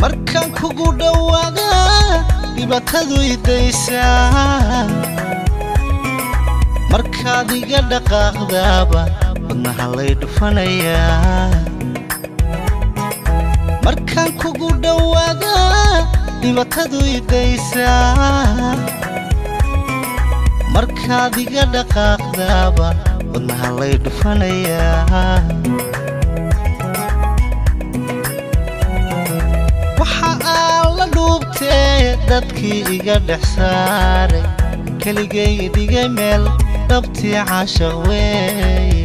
markaan kugu dhowaada dhibaatadu idaysaa markaad iga dhaqaaqdaaba wadnaha lay dhufanayaa markaan kugu dhowaada dhibaatadu idaysaa markaad iga dhaqaaqdaaba wadnaha lay dhufanayaa waxa aan la dhuubtee dadkii iga dhex saaray keligay dhigay meel dhabtii caashaq weeye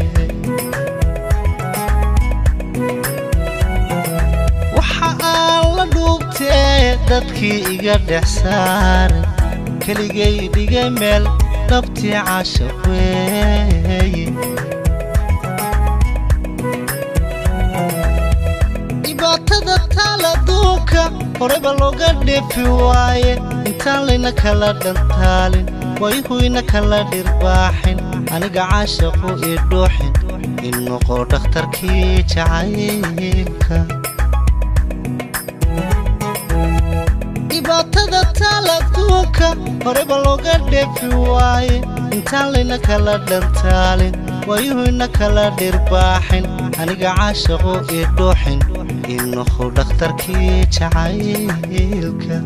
waxa aan la dhuubtee dadkii iga dhex saaray keligay dhigay meel dhabtii caashaq weeye dhibaatada taal adduunka horeba looga dheefi waaye intaan layna kala dhantaalin wayhuyna kala dhirbaaxin aniga caashaqu ii dhuuxin in noqo dhakhtarkii jacaylka dhibaatada taal adduunka horeba looga dheefi waaye intaan layna kala dhantaalin wayuhuyna kala dhirbaaxin aniga caashaqu ii dhuuxin in noqo dhakhtarkii jacaylka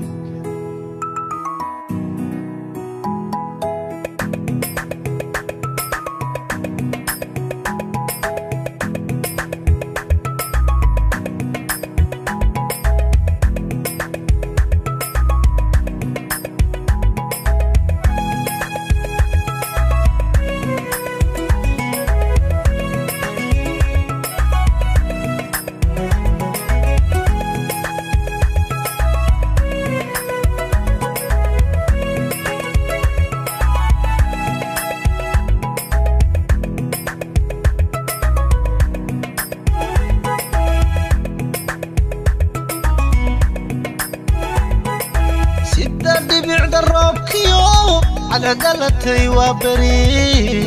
sida dhibicda roobkiyo cadcadalatay waa beri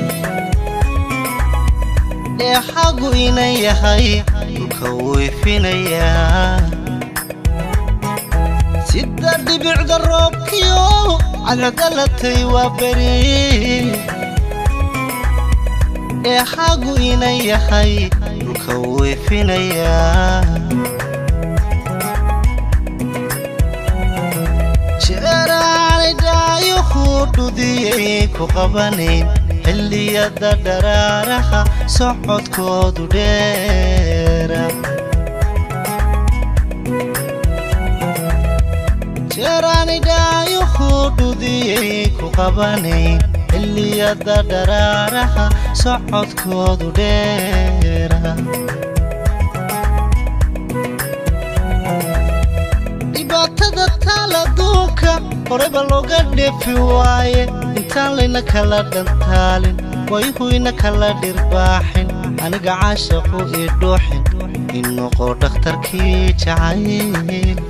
dheexagu inan yahay dhulka wuu ifinayaa sida dhibicda roobkiyo cadcadalatay waa beri dheexagu inan yahay dhulka wuu ifinayaa jeeraanidhaayohu dhudiyay ku qabanayn xilliyada dharaaraha socodkoodu dheera jeeraanidhaayohu dhudiyay ku qabanayn xilliyada dharaaraha socodkoodu dheera dhibaatada taal adduunka horeba looga dheefi waaye intaan layna kala dhantaalin wayhuyna kala dhirbaaxin aniga caashaqu ii dhuuxin in noqo dhakhtarkii jacaylka